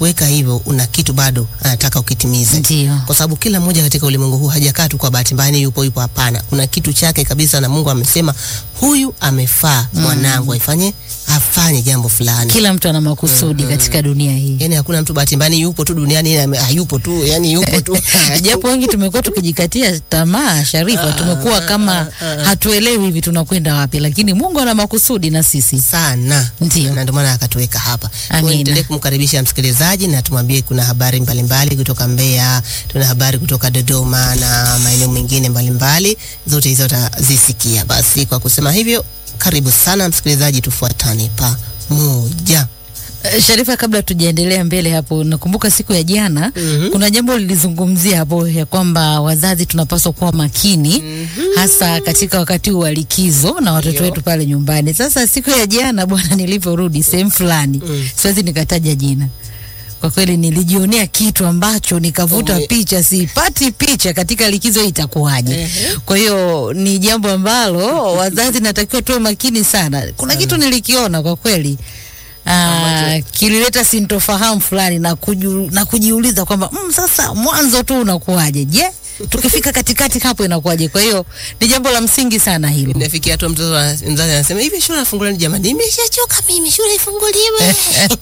kuweka hivyo, una kitu bado anataka ukitimize Ndio. kwa sababu kila mmoja katika ulimwengu huu hajakaa tu kwa bahati mbaya, ni yupo yupo. Hapana, kuna kitu chake kabisa, na Mungu amesema huyu amefaa mwanangu aifanye afanye jambo fulani. Kila mtu ana makusudi katika dunia hii. Yani hakuna mtu bahati mbaya, ni yupo tu duniani, ame- hayupo tu, yani yupo tu Japo wengi tumekuwa tukijikatia tamaa, Sharifa, tumekuwa kama hatuelewi hivi tunakwenda wapi, lakini Mungu ana makusudi na sisi. sana Ndio. na ndio maana akatuweka hapa. Amina. Tuendelee kumkaribisha msikilizaji na tumwambie kuna habari mbalimbali kutoka Mbeya, tuna habari kutoka Dodoma na maeneo mengine mbalimbali, zote hizo utazisikia. Basi kwa kusema hivyo, karibu sana msikilizaji, tufuatane pamoja. Eh, Sharifa, kabla tujaendelea mbele hapo, nakumbuka siku ya jana kuna jambo lilizungumzia hapo ya kwamba wazazi tunapaswa kuwa makini hasa katika wakati huu wa likizo na watoto Ndio. wetu pale nyumbani. Sasa siku ya jana bwana, nilivyorudi sehemu fulani, siwezi nikataja jina, kwa kweli nilijionea kitu ambacho nikavuta Ume- picha, sipati picha katika likizo hii itakuwaje? Kwa hiyo ni jambo ambalo wazazi natakiwa tuwe makini sana. Kuna kitu nilikiona kwa kweli Ah, kilileta sintofahamu fulani na, kuju, na kujiuliza kwamba mm, sasa mwanzo tu unakuwaje? Je, tukifika katikati hapo inakuwaje? Kwa hiyo ni jambo la msingi sana hilo. Nafikia tu mtoto wa- mzazi anasema hivi, shule afunguliwe. Jamani, nimeshachoka mimi, shule ifunguliwe.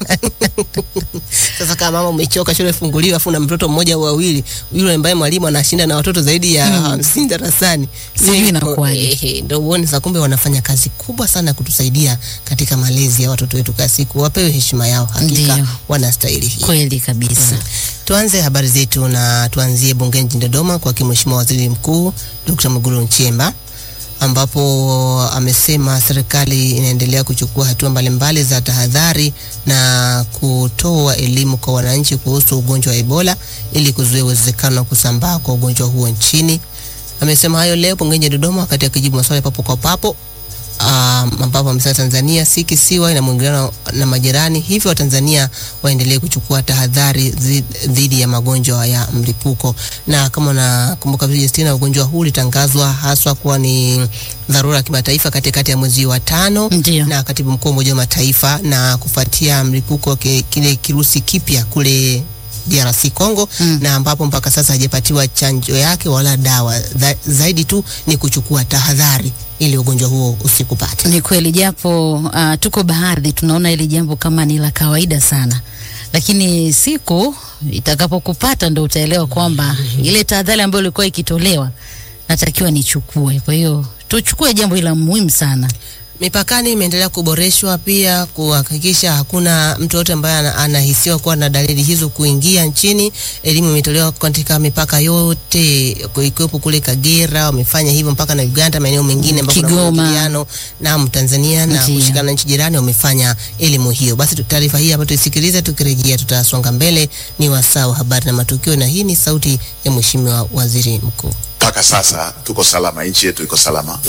Sasa kama mama umechoka, shule ifunguliwe, afu na mtoto mmoja au wawili, yule ambaye mwalimu anashinda na watoto zaidi ya hamsini darasani, Sijui Ni- inakuwaje. Ehe, ndio uone sasa, kumbe wanafanya kazi kubwa sana kutusaidia katika malezi ya watoto wetu kila siku. Wapewe heshima yao, hakika Ndiyo. wanastahili hii. Kweli kabisa. Tuanze habari zetu na tuanzie bungeni jijini Dodoma kwa Mheshimiwa Waziri Mkuu Dr. Mwigulu Nchemba ambapo amesema serikali inaendelea kuchukua hatua mbalimbali za tahadhari na kutoa elimu kwa wananchi kuhusu ugonjwa wa Ebola ili kuzuia uwezekano wa kusambaa kwa ugonjwa huo nchini. Amesema hayo leo bungeni Dodoma wakati akijibu maswali papo kwa papo um, ambapo amesema Tanzania si kisiwa, ina mwingiliano na majirani, hivyo Watanzania waendelee kuchukua tahadhari zi- dhidi ya magonjwa ya mlipuko. Na kama unakumbuka vizuri Justina, ugonjwa huu ulitangazwa haswa kuwa ni dharura ya kimataifa katikati ya mwezi wa tano Ndio. na katibu mkuu wa Umoja wa Mataifa, na kufuatia mlipuko ke- kile kirusi kipya kule DRC Congo Mm. na ambapo mpaka sasa hajapatiwa chanjo yake wala dawa. Dha, zaidi tu ni kuchukua tahadhari ili ugonjwa huo usikupate. Ni kweli japo uh, tuko baadhi tunaona hili jambo kama ni la kawaida sana, lakini siku itakapokupata ndo utaelewa kwamba ile tahadhari ambayo ilikuwa ikitolewa natakiwa nichukue. Kwa hiyo tuchukue jambo hili la muhimu sana. Mipakani imeendelea kuboreshwa pia kuhakikisha hakuna mtu yote ambaye ana- anahisiwa kuwa na dalili hizo kuingia nchini. Elimu imetolewa katika mipaka yote ikiwepo kule Kagera, wamefanya hivyo mpaka na Uganda, maeneo mengine ambapo kuna Kigoma. mwingiliano na Tanzania na Ndio. kushikana na nchi jirani wamefanya elimu hiyo. Basi tu- taarifa hii hapa tuisikilize, tukirejea tutasonga mbele. Ni wasaa wa habari na matukio, na hii ni sauti ya Mheshimiwa Waziri Mkuu. mpaka sasa tuko salama, nchi yetu iko salama.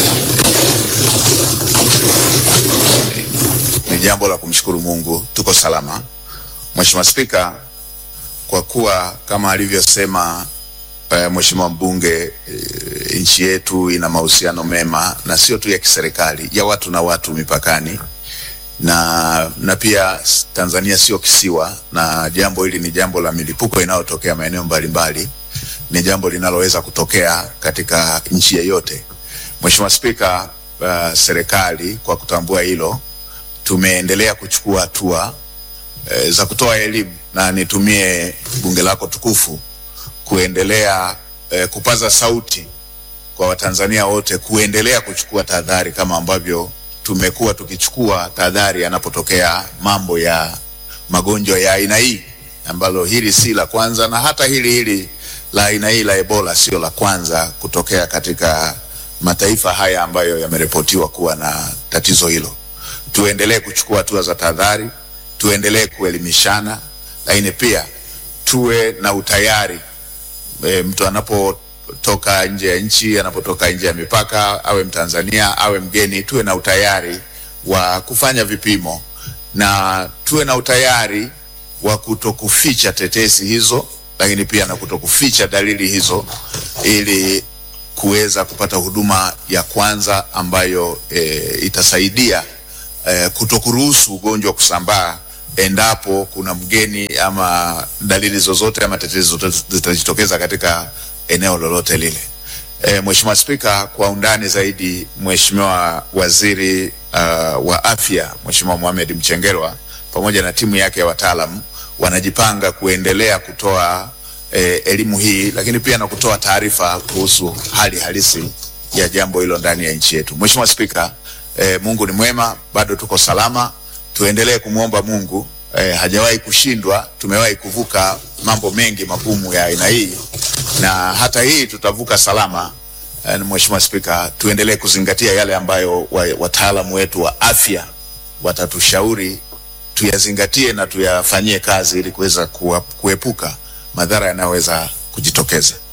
Ni jambo la kumshukuru Mungu, tuko salama. Mheshimiwa Spika, kwa kuwa kama alivyosema uh, Mheshimiwa mbunge uh, nchi yetu ina mahusiano mema na sio tu ya kiserikali, ya watu na watu mipakani na, na pia s- Tanzania sio kisiwa, na jambo hili ni jambo la milipuko inayotokea maeneo mbalimbali, ni jambo linaloweza kutokea katika nchi yeyote. Mheshimiwa Spika, uh, serikali kwa kutambua hilo tumeendelea kuchukua hatua eh, za kutoa elimu na nitumie bunge lako tukufu kuendelea eh, kupaza sauti kwa Watanzania wote kuendelea kuchukua tahadhari kama ambavyo tumekuwa tukichukua tahadhari yanapotokea mambo ya magonjwa ya aina hii, ambalo hili si la kwanza, na hata hili hili la aina hii la Ebola sio la kwanza kutokea katika mataifa haya ambayo yameripotiwa kuwa na tatizo hilo. Tuendelee kuchukua hatua za tahadhari, tuendelee kuelimishana, lakini pia tuwe na utayari e, mtu anapotoka nje ya nchi, anapotoka nje ya mipaka, awe Mtanzania awe mgeni, tuwe na utayari wa kufanya vipimo na tuwe na utayari wa kutokuficha tetesi hizo, lakini pia na kutokuficha dalili hizo ili kuweza kupata huduma ya kwanza ambayo e, itasaidia e, kutokuruhusu ugonjwa kusambaa endapo kuna mgeni ama dalili zozote ama tatizo zozote zitajitokeza katika eneo lolote lile. E, Mheshimiwa Spika, kwa undani zaidi, Mheshimiwa Waziri uh, wa Afya Mheshimiwa Mohamed Mchengerwa pamoja na timu yake ya wataalam wanajipanga kuendelea kutoa eh, elimu hii, lakini pia na kutoa taarifa kuhusu hali halisi ya jambo hilo ndani ya nchi yetu. Mheshimiwa Spika, eh, Mungu ni mwema, bado tuko salama, tuendelee kumwomba Mungu. Eh, hajawahi kushindwa, tumewahi kuvuka mambo mengi magumu ya aina hii na hata hii tutavuka salama. Eh, Mheshimiwa Spika, tuendelee kuzingatia yale ambayo wa- wataalamu wetu wa afya watatushauri tuyazingatie na tuyafanyie kazi ili kuweza kuwa- kuepuka madhara yanayoweza kujitokeza.